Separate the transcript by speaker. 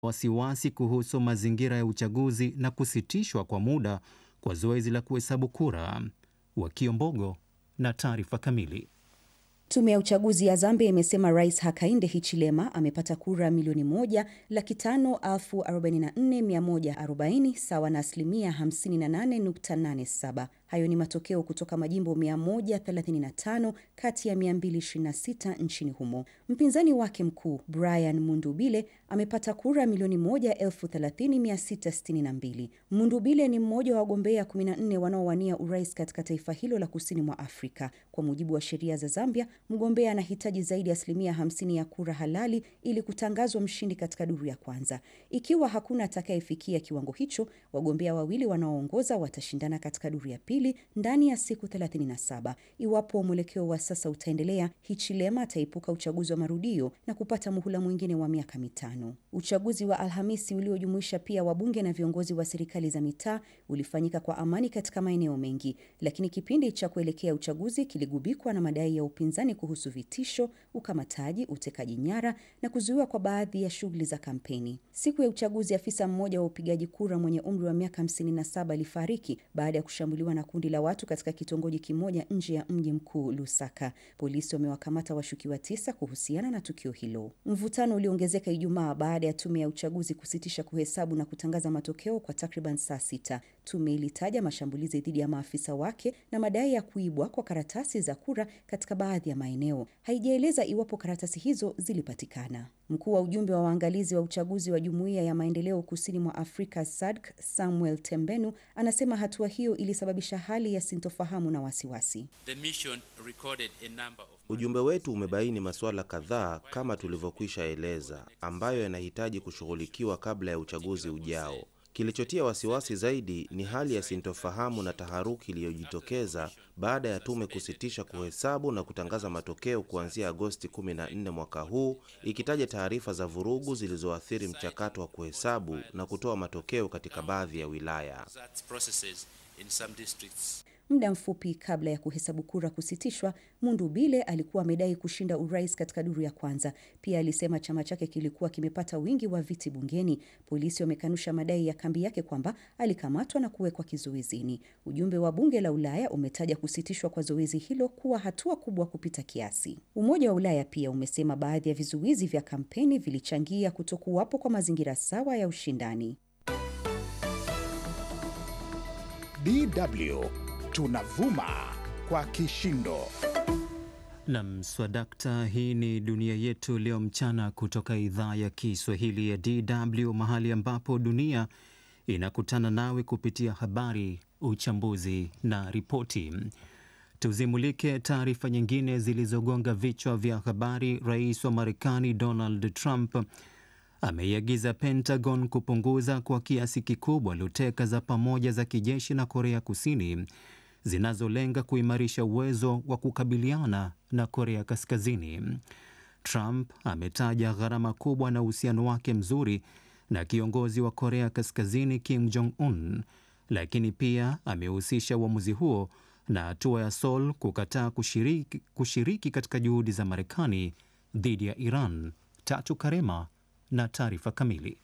Speaker 1: wasiwasi kuhusu mazingira ya uchaguzi na kusitishwa kwa muda kwa zoezi la kuhesabu kura. Wakiombogo na taarifa kamili.
Speaker 2: Tume ya uchaguzi ya Zambia imesema Rais Hakainde Hichilema amepata kura milioni moja laki tano elfu arobaini na nne mia moja arobaini sawa na asilimia 58.87. Hayo ni matokeo kutoka majimbo 135 kati ya 226 nchini humo. Mpinzani wake mkuu Brian Mundubile amepata kura milioni moja elfu thelathini mia sita sitini na mbili. Mundubile ni mmoja wa wagombea 14 wanaowania urais katika taifa hilo la kusini mwa Afrika. Kwa mujibu wa sheria za Zambia, mgombea anahitaji zaidi ya asilimia 50 ya kura halali ili kutangazwa mshindi katika duru ya kwanza. Ikiwa hakuna atakayefikia kiwango hicho, wagombea wawili wanaoongoza watashindana katika duru ya pili ndani ya siku 37. Iwapo mwelekeo wa sasa utaendelea, Hichilema ataepuka uchaguzi wa marudio na kupata muhula mwingine wa miaka mitano. Uchaguzi wa Alhamisi uliojumuisha pia wabunge na viongozi wa serikali za mitaa ulifanyika kwa amani katika maeneo mengi, lakini kipindi cha kuelekea uchaguzi kiligubikwa na madai ya upinzani kuhusu vitisho, ukamataji, utekaji nyara na kuzuiwa kwa baadhi ya shughuli za kampeni. Siku ya uchaguzi, afisa mmoja wa upigaji kura mwenye umri wa miaka 57 alifariki baada ya kushambuliwa na kundi la watu katika kitongoji kimoja nje ya mji mkuu Lusaka. Polisi wamewakamata washukiwa tisa kuhusiana na tukio hilo. Mvutano uliongezeka Ijumaa baada ya tume ya uchaguzi kusitisha kuhesabu na kutangaza matokeo kwa takriban saa sita. Tume ilitaja mashambulizi dhidi ya maafisa wake na madai ya kuibwa kwa karatasi za kura katika baadhi ya maeneo. Haijaeleza iwapo karatasi hizo zilipatikana. Mkuu wa ujumbe wa waangalizi wa uchaguzi wa Jumuiya ya Maendeleo Kusini mwa Afrika SADC Samuel Tembenu anasema hatua hiyo ilisababisha hali ya sintofahamu na wasiwasi.
Speaker 3: Ujumbe wetu umebaini masuala kadhaa kama tulivyokwisha eleza, ambayo yanahitaji kushughulikiwa kabla ya uchaguzi ujao. Kilichotia wasiwasi zaidi ni hali ya sintofahamu na taharuki iliyojitokeza baada ya tume kusitisha kuhesabu na kutangaza matokeo kuanzia Agosti 14 mwaka huu, ikitaja taarifa za vurugu zilizoathiri mchakato wa kuhesabu na kutoa matokeo katika baadhi ya wilaya.
Speaker 2: Muda mfupi kabla ya kuhesabu kura kusitishwa, Mundubile alikuwa amedai kushinda urais katika duru ya kwanza. Pia alisema chama chake kilikuwa kimepata wingi wa viti bungeni. Polisi wamekanusha madai ya kambi yake kwamba alikamatwa na kuwekwa kizuizini. Ujumbe wa bunge la Ulaya umetaja kusitishwa kwa zoezi hilo kuwa hatua kubwa kupita kiasi. Umoja wa Ulaya pia umesema baadhi ya vizuizi vya kampeni vilichangia kutokuwapo kwa mazingira sawa ya ushindani.
Speaker 4: DW tunavuma kwa kishindo.
Speaker 1: Nam swadakta, hii ni dunia yetu leo mchana kutoka idhaa ya Kiswahili ya DW, mahali ambapo dunia inakutana nawe kupitia habari, uchambuzi na ripoti. Tuzimulike taarifa nyingine zilizogonga vichwa vya habari. Rais wa Marekani Donald Trump ameiagiza Pentagon kupunguza kwa kiasi kikubwa luteka za pamoja za kijeshi na Korea Kusini zinazolenga kuimarisha uwezo wa kukabiliana na Korea Kaskazini. Trump ametaja gharama kubwa na uhusiano wake mzuri na kiongozi wa Korea Kaskazini Kim Jong Un, lakini pia amehusisha uamuzi huo na hatua ya Seoul kukataa kushiriki, kushiriki katika juhudi za Marekani dhidi ya Iran. Tatu Karema na taarifa kamili.